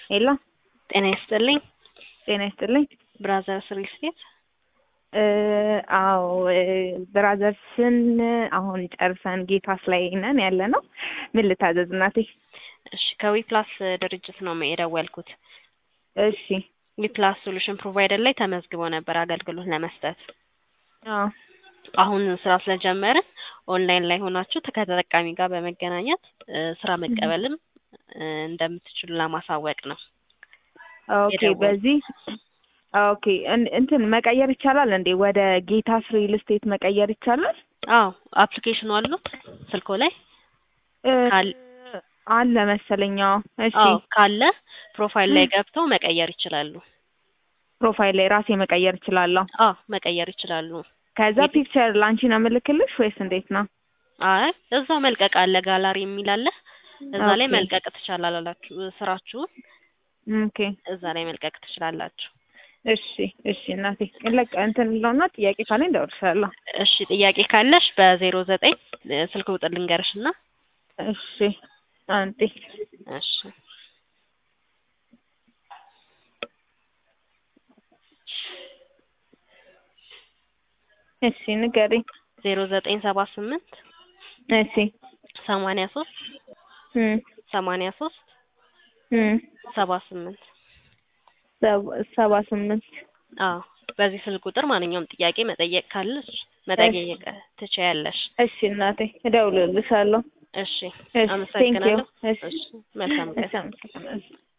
ሄሎ ጤና ይስጥልኝ። ጤና ይስጥልኝ። ብራዘርስ ሪል ስቴት እ አዎ እ ብራዘርስን አሁን ጨርሰን ጌታስ ላይ ነን ያለ ነው። ምን ልታዘዝ እናቴ? እሺ ከዊፕላስ ድርጅት ነው የደወልኩት። እሺ ዊፕላስ ሶሉሽን ፕሮቫይደር ላይ ተመዝግቦ ነበር አገልግሎት ለመስጠት። አዎ አሁን ስራ ስለጀመርን ኦንላይን ላይ ሆናችሁ ከተጠቃሚ ጋር በመገናኘት እ ስራ መቀበልም እ እንደምትችሉ ለማሳወቅ ነው። ኦኬ የደወል- በዚህ ኦኬ እን- እንትን መቀየር ይቻላል እንዴ? ወደ ጌታስ ሪል ስቴት መቀየር ይቻላል? አዎ አፕሊኬሽኑ አሉት ስልኮ ላይ እ ካል- አለ መሰለኝ። አዎ እሺ አዎ ካለ ፕሮፋይል ላይ ገብተው መቀየር ይችላሉ። ፕሮፋይል ላይ ራሴ መቀየር እችላለሁ። አዎ መቀየር ይችላሉ። ከዛ የት- ፒክቸር ላንቺ ነው የምልክልሽ ወይስ እንዴት ነው? አይ እዛው መልቀቅ አለ ጋላሪ የሚል አለ። እዛ ላይ ኦኬ። መልቀቅ ትችላላችሁ። ስራችሁን ኦኬ እዛ ላይ መልቀቅ ትችላላችሁ። እሺ እሺ እናቴ ለቅ እንትን ለውና ጥያቄ ካለኝ እደውልልሻለሁ። እሺ ጥያቄ ካለሽ በዜሮ ዘጠኝ ስልክ ቁጥር ልንገርሽ እና እሺ አንጤ እሺ እሺ ንገሪኝ። ዜሮ ዘጠኝ ሰባ ስምንት እሺ ሰማንያ ሶስት እም ሰማንያ ሶስት እም ሰባ ስምንት ሰባ- ሰባ ስምንት አዎ በዚህ ስልክ ቁጥር ማንኛውም ጥያቄ መጠየቅ ካለሽ መጠየቅ ትችያለሽ። እሺ እናቴ እደውልልሻለሁ። እሺ እሺ ቴንክ ዩ አመሰግናለሁ። እሺ እሺ መልካም ቀን። እሺ አመሰግናለሁ።